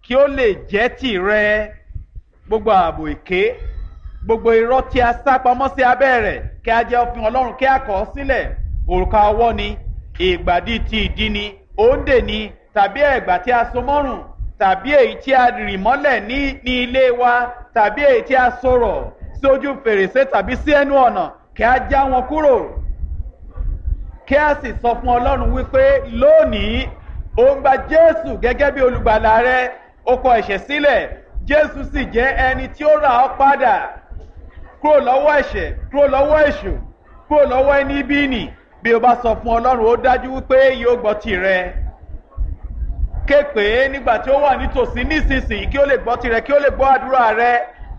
kí ó lè jẹ́ tìrẹ gbogbo ààbò èké gbogbo irọ́ tí a sá pamọ́ sí abẹ́ rẹ̀ kí a jẹ́ òfin ọlọ́run kí a kọ̀ ọ́ sílẹ̀ òrùka ọwọ́ ni ìgbàdí ti ìdí ni òǹdè ni tàbí ẹ̀gbà tí a so mọ́rùn tàbí èyí tí a rì mọ́lẹ̀ ní ní ilé wa tàbí èyí tí a sọ̀rọ̀ sí ojú fèrèsé tàbí sí ẹnu ọ̀nà kí a já wọn kúrò kí a sì sọ fún ọlọ́run wípé lónìí ó ń gba jésù gẹ́gẹ́ bí olùgbàlà rẹ ó kọ ẹ̀ṣẹ̀ sílẹ̀ jésù sì jẹ́ ẹni tí ó rà ọ́ padà kúrò lọ́wọ́ ẹ̀ṣẹ̀ kúrò lọ́wọ́ èṣù kúrò lọ́wọ́ ẹni bí nì bí o bá sọ fún ọlọ́run ó dájú wípé yóò gbọ́ tirẹ̀ ké pé nígbà tí ó wà nítòsí nísinsìnyí kí ó lè gbọ́ tirẹ̀ kí ó lè gbọ́ àdúrà rẹ.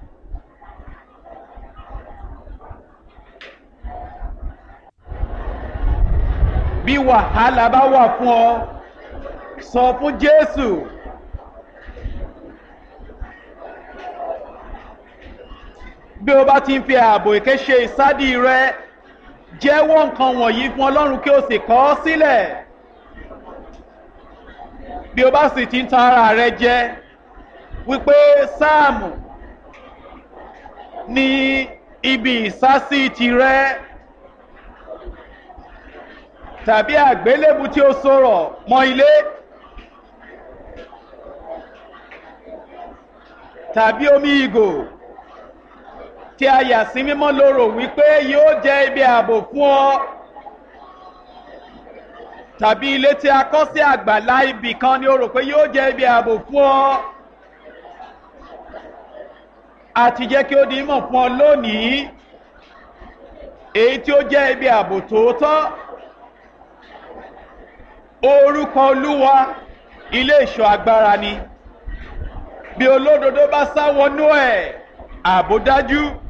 bí wàhálà bá wà fún ọ sọ fún jésù. bí o bá ti ń fi ààbò èké ṣe ìsádi rẹ jẹ́wọ́ nǹkan wọ̀nyí fún ọlọ́run kí o sì kọ́ ọ sílẹ̀ bí o bá sì ti ń tan ara rẹ jẹ wípé sáàmù ní ibi ìsásí tirẹ tàbí àgbélébù tí ó sọ̀rọ̀ mọ́ ilé tàbí omi ìgò tí a yà sí mímọ́ lóró wípé yóò jẹ́ ibi ààbò fún ọ tàbí ilé tí a kọ́ sí àgbàlá ibì kan ni o rò pé yóò jẹ́ ibi ààbò fún ọ àti jẹ́ kí ó di mọ̀ fún ọ lónìí èyí tí ó jẹ́ ibi ààbò tòótọ́ orúkọ olúwa ilé ìṣọ́ agbára ni bí olódodo bá sá wọnú ẹ̀ ààbò dájú